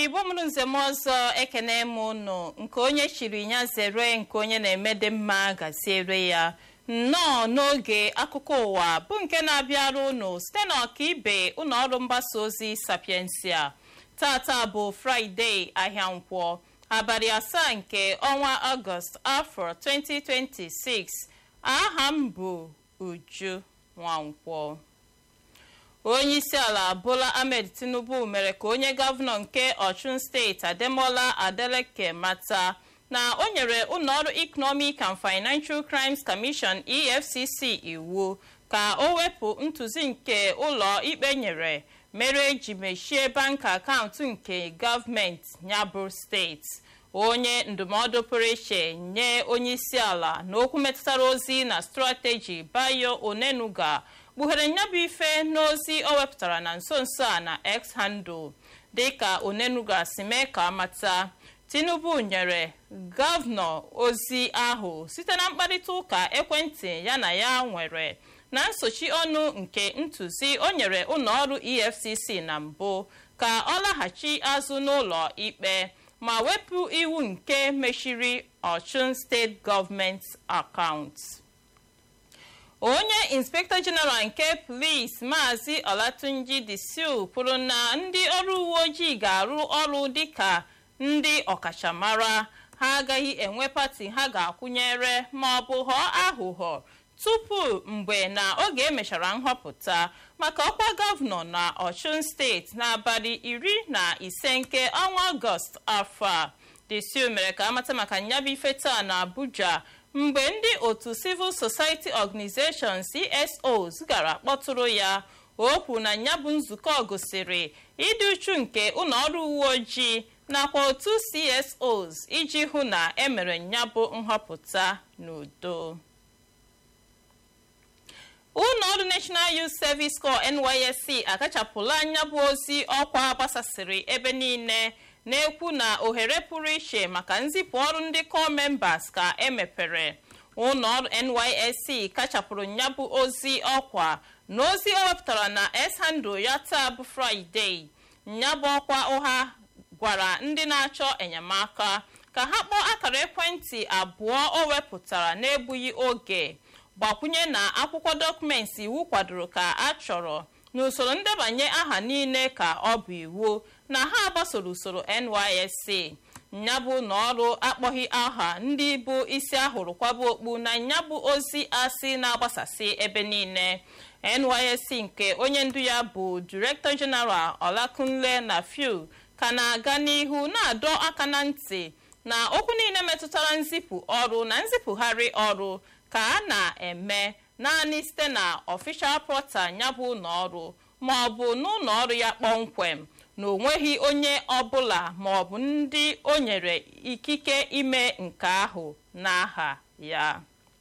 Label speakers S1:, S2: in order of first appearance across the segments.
S1: igbo mụrụ nzem ọzọ ekene m ụnụ nke onye chiri ya zere nke onye na-eme dị mma gaziere ya nnọọ n'oge akụkọ ụwa bụ nke na-abịara ụnụ site n'ọkaibe ụlọ ọrụ mgbasa ozi sapiensia tata bụ fraịde ahịa nkwọ abalị asaa nke ọnwa ọgọst afọ 2026 aha m bụ uju nwankwọ onye isi ala bola ahmed tinubu mere ka onye gọvanọ nke ọchụn steeti ademola adeleke mata na o nyere ụlọọrụ economic and financial crimes commission efcc iwu ka o wepụ ntụzi nke ụlọ ikpe nyere mere eji mechie bank akaụntụ nke gọọmenti nyabụ steeti onye ndụmọdụ pụrụ iche nye onye isi ala na okwu metụtara ozi na strateji bayo onenuga kpughere nyabụ ife n'ozi o wepụtara na nso nso a na x handle dịka onenuga si mee ka amata tinubu nyere gọvanọ ozi ahụ site na mkparịta ụka ekwentị ya na ya nwere na nsochi ọnụ nke ntụzi o nyere ụlọọrụ efcc na mbụ ka ọ laghachi azụ n'ụlọ ikpe ma wepụ iwu nke mechiri ọchụn steeti gọọmenti akaụntụ onye inspektọ jeneral nke polisi maazị olatunji disil kwuru na ndị ọrụ uwe ojii ga-arụ ọrụ dịka ndị ọkachamara ha agaghị enwe pati ha ga-akwụnyere ma ọ bụ ghọọ aghụghọ tupu mgbe na oge emechara nhọpụta maka ọkwa gọvanọ na ọchụn steeti n'abalị iri na ise nke ọnwa ọgọst afọ a disil mere ka amata maka nyabụ ife taa na abuja mgbe ndị otu civil society organization csos gara kpọtụrụ ya okwu na nyabụ nzukọ gosiri ịdị uchu nke ụlọọrụ uwe ojii nakwa otu csos iji hụ na emere nyabụ nhọpụta n'udo ụlọọrụ national youth service corps nysc akachapụla anya bụ ozi ọkwa gbasasịrị ebe niile na-ekwu na ohere pụrụ iche maka nzipụ ọrụ ndị corps members ka emepere ụlọọrụ nysc kachapụrụ nyabụ ozi ọkwa na ozi o wepụtara na s-handle ya taa bụ fraịde nyabụ ọkwa ụha gwara ndị na-achọ enyemaka ka ha kpọọ akara ekwentị abụọ o wepụtara n'egbughị oge gbakwunye na akwụkwọ dọkụmenti iwu kwadoro ka a chọrọ n'usoro ndebanye aha niile ka ọ bụ iwu na ha gbasoro usoro nysc nyabụ na ọrụ akpọghị aha ndị bụ isi ahụrụ kwaba okpu na nyabụ ozi asị na-agbasasị ebe niile nysc nke onye ndu ya bụ director general olakunle na fiu ka na-aga n'ihu na-adọ aka na ntị na okwu niile metụtara nzipụ ọrụ na nzipụgharị ọrụ ka a na-eme naanị site na official portal nyabụ ụlọọrụ ma ọ bụ n'ụlọ ọrụ ya kpọmkwem na onweghị onye ọbụla ma ọ bụ ndị o nyere ikike ime nke ahụ n'aha ya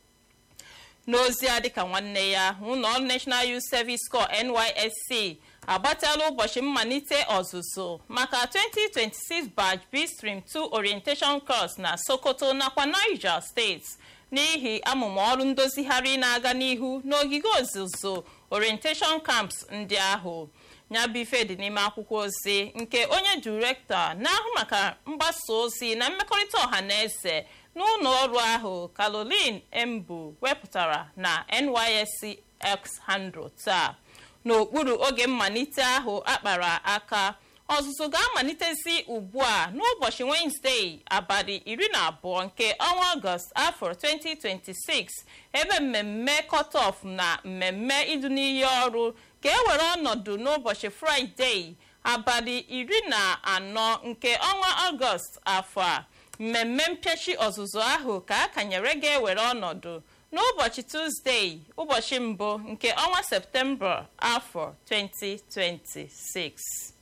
S1: n'ozi a dịka nwanne ya ụlọọrụ national youth service corps nysc agbatala ụbọchị mmalite ọzụzụ maka 2026 batch b stream 2 orientation course na sokoto nakwa niger steeti n'ihi amụma ọrụ ndozigharị na-aga n'ihu n'ogige ọzụzụ orientation camps ndị ahụ nyabife dị n'ime akwụkwọ ozi nke onye direktọ na-ahụ maka mgbasa ozi na mmekọrịta ọha na eze n'ụlọ ọrụ ahụ caroline embu wepụtara na nysc x handle taa n'okpuru oge mmalite ahụ akpara aka ọzụzụ ga-amalitezi ugbu a n'ụbọchị wenezdee abalị iri na abụọ nke ọnwa ọgọst afọ 2026 ebe mmemme kọtọf na mmemme idu n'iyi ọrụ ga-ewere ọnọdụ n'ụbọchị fraịdee abalị iri na anọ nke ọnwa ọgọst afọ a mmemme mpịachi ọzụzụ ahụ ka a kanyere ga-ewere ọnọdụ n'ụbọchị tuzdee ụbọchị mbụ nke ọnwa septemba afọ 2026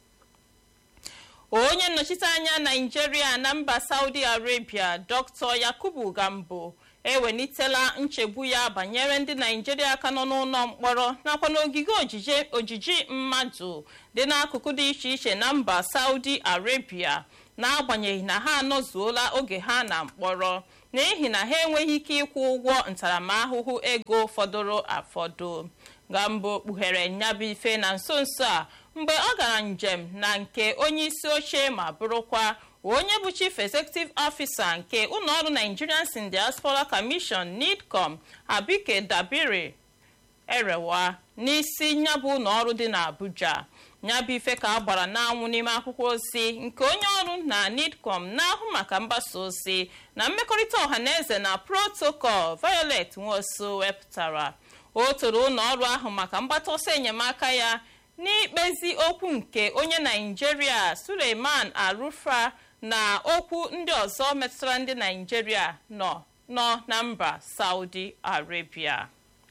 S1: onye nnọchite anya naijiria na mba saudi arabia dr yakubu gambo ewelitela nchegbu ya banyere ndị naijiria ka nọ n'ụlọ mkpọrọ nakwa n'ogige ojiji mmadụ dị n'akụkụ dị iche iche na mba saudi arabia n'agbanyeghị na ha anọzuola oge ha na mkpọrọ n'ihi na ha enweghị ike ịkwụ ụgwọ ntaramahụhụ ego fọdụrụ afọdụ gambo kpughere nyabụ ife na nso nso a mgbe ọ gara njem na nke onye isi oche ma bụrụkwa onye bụ chief executive officer nke ụlọọrụ nigerians in diaspora commission nidcom abike dabiri erewa n'isi nyabụ ụlọọrụ dị n'abuja nyabụ ife ka a gbara n'anwụ n'ime akwụkwọ ozi nke onye ọrụ na nidcom na-ahụ maka mgbasa ozi na mmekọrịta ọhaneze na protocol violet nwosu wepụtara o toro ụlọọrụ ahụ maka mgbata ọsọ enyemaka ya n'ikpezi okwu nke onye naijiria suleiman arufa na okwu ndị ọzọ metụtara ndị naijiria nọ nọ na mba saudi arabia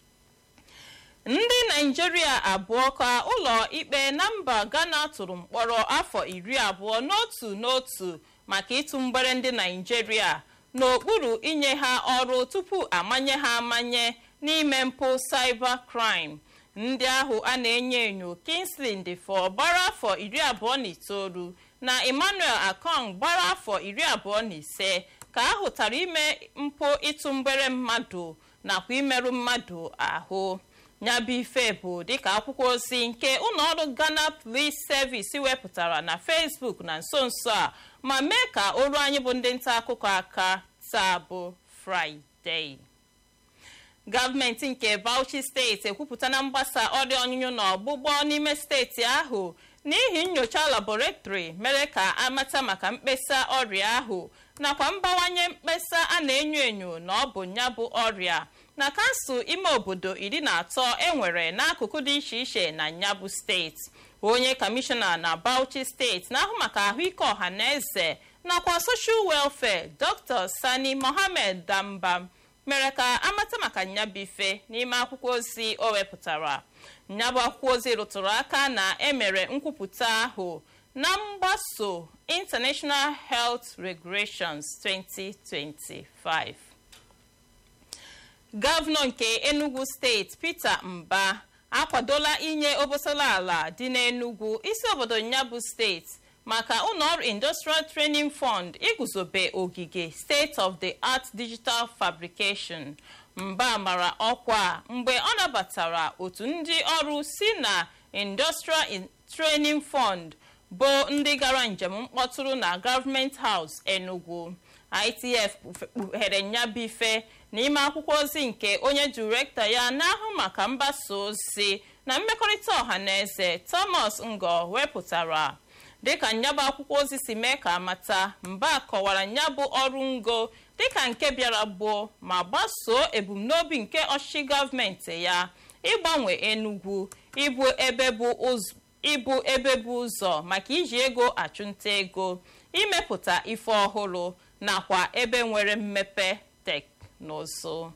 S1: ndị naijiria abụọ ka ụlọ ikpe na mba ghana tụrụ mkpọrọ afọ iri abụọ n'otu n'otu maka ịtụ mgbere ndị naijiria n'okpuru inye ha ọrụ tupu amanye ha amanye n'ime mpụ cyber crime ndị ahụ a na-enyo enyo kingsley ndefọ gbara afọ iri abụọ na itoolu na emmanuel akong gbara afọ iri abụọ na ise ka a hụtara ime mpụ ịtụ mgbere mmadụ nakwa imerụ mmadụ ahụ nyabụ ife bụ dịka akwụkwọ ozi nke ụlọọrụ ghana police service wepụtara na facebook na nso nso a ma mee ka olu anyị bụ ndị nta akụkọ aka taa bụ fraịdee gọọmenti nke bauchi steeti ekwupụtana mgbasa ọrịa ọnyụnyụ na ọgbụgbọ n'ime steeti ahụ n'ihi nyocha labọretrị mere ka amata maka mkpesa ọrịa ahụ nakwa mbawanye mkpesa a na-enyo enyo na ọ bụ ya bụ ọrịa na kansụl ime obodo iri na atọ enwere n'akụkụ dị iche iche na nyabụ steeti onye kọmishọna na bauchi steeti na-ahụ maka ahụike ọha na eze nakwa soshal welfare dr sani mohammed dambam mere ka amata maka nyabife n'ime akwụkwọ ozi o wepụtara nyabụ akwụkwọ ozi rụtụrụ aka na emere nkwupụta ahụ na mgbaso international health regulations 2025 gọvanọ nke enugu steeti peter mba akwadola inye obosala ala dị n'enugu isi obodo nyabụ steeti maka ụlọọrụ industrial training fund iguzobe ogige state of the art digital fabrication mba mara ọkwa mgbe ọ nabatara otu ndị ọrụ si na industrial training fund bụ ndị gara njem mkpọtụrụ na gọọmenti haus enugu itf kpughere nyabife n'ime akwụkwọ ozi nke onye direktọ ya na-ahụ maka mgbasa ozi na mmekọrịta ọha na eze thomas ngo wepụtara dịka nyabụ akwụkwọ ozi si mee ka amata mba kọwara nyabụ ọrụ ngo dịka nke bịara gboo ma gbasoo ebumnobi nke ọchịchị gọọmenti ya ịgbanwe enugwu ịbụ ebe bụ ịbụ ebe bụ ụzọ maka iji ego achụnta ego imepụta ife ọhụrụ nakwa ebe nwere mmepe teknụzụ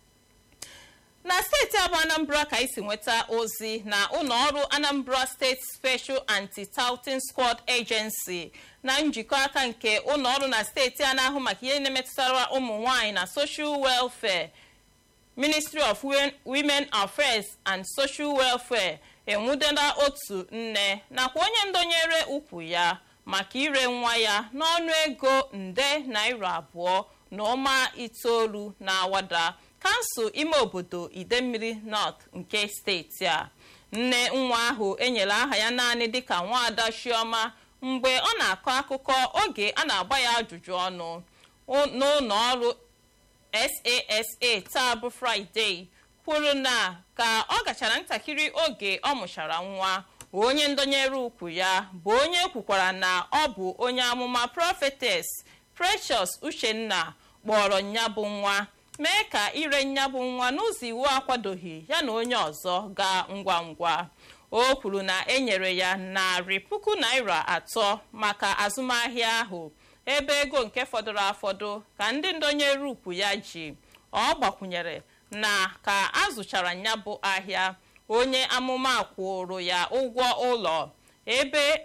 S1: na steeti abụ anambra ka isi nweta ozi na ụlọọrụ anambra steeti special anti-touting squad agency na njikọ aka nke ụlọọrụ na steeti a na-ahụ maka ihe na-emetụtara ụmụ nwanyị na social welfare ministry of women affairs and social welfare enwudela otu nne nakwa onye ndonyere ukwu ya maka ire nwa ya n'ọnụ ego nde naira abụọ na ụma itoolu na awada kansụl ime obodo idemmiri north nke steeti a nne nwa ahụ enyere aha ya naanị dịka nwaada chioma mgbe ọ na-akọ akụkọ oge a na-agba ya ajụjụ ọnụ n'ụlọ ọrụ sasa taa bụ fraịde kwuru na ka ọ gachara ntakịrị oge ọ mụchara nwa onye ndonyere ukwu ya bụ onye kwukwara na ọ bụ onye amụma prophetess precious uchenna kpọrọ nyabụ nwa mee ka ire nyabụ nwa n'ụzọ iwu akwadoghị ya na onye ọzọ gaa ngwa ngwa o kwuru na enyere ya narị puku naira atọ maka azụmahịa ahụ ebe ego nke fọdụrụ afọdụ ka ndị ndonyere ukwu ya ji ọ gbakwunyere na ka azụchara nyabụ ahịa onye amụma kwụrụ ya ụgwọ ụlọ ebe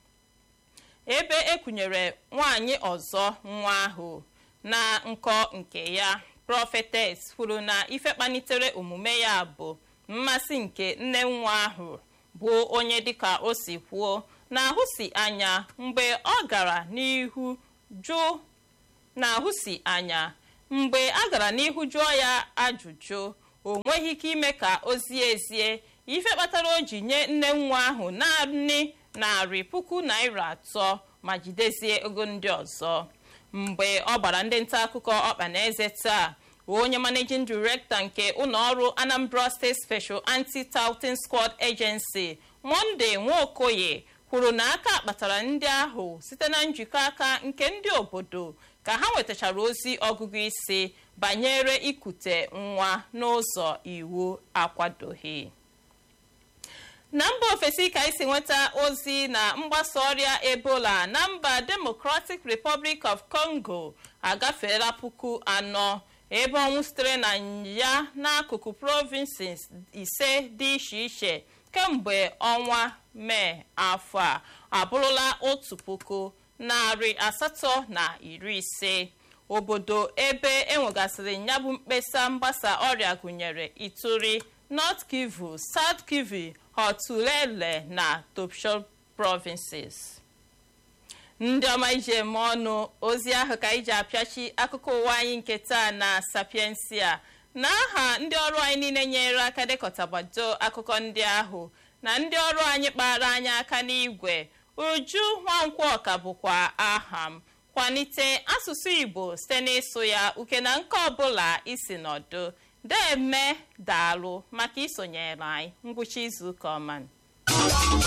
S1: ebe ekwunyere nwanyị ọzọ nwa ahụ na nkọ nke ya prọfetes kwuru na ife kpalitere omume ya bụ mmasị nke nne nwa ahụ bụ onye dịka o si kwuo na ahụsi anya mgbe ọ gara n'ihu jụ na ahụsi anya mgbe a gara n'ihu jụọ ya ajụjụ o nweghị ike ime ka o zie ezie ife kpatara o ji nye nne nwa ahụ naanị narị puku naira atọ ma jidezie ego ndị ọzọ mgbe ọ gbara ndị nta akụkọ ọkpa na eze taa onye managing director nke ụlọọrụ anambra state special anti-touting squad agency monde nwaokoye kwuru na aka kpatara ndị ahụ site na njikọ aka nke ndị obodo ka ha nwetachara ozi ọgụgụ isi banyere ikute nwa n'ụzọ iwu akwadoghị na mba ofesi ka isi nweta ozi na mgbasa ọrịa ebola na mba democratic republic of congo agafeela puku anọ ebe ọnwụ sitere na ya n'akụkụ provinces ise dị iche iche kemgbe ọnwa mee afọ a abụrụla otu puku narị asatọ na iri ise obodo ebe enwegasịrị ya bụ mkpesa mgbasa ọrịa gụnyere ituri north kivu south kivu hotulele na topshop provinces ndị ọma iji eme ọnụ ozi ahụ ka iji apịachi akụkọ ụwa anyị nke taa na sapiensia na aha ndị ọrụ anyị niile nyere aka dekọtabado akụkọ ndị ahụ na ndị ọrụ anyị kpara anyị aka n'igwe uju nwankwọka bụkwa aha m kwalite asụsụ igbo site n'ịsụ ya uke na nke ọbụla isi nọdụ deme daalụ maka isonyere anyị ngwụcha izuụka ọma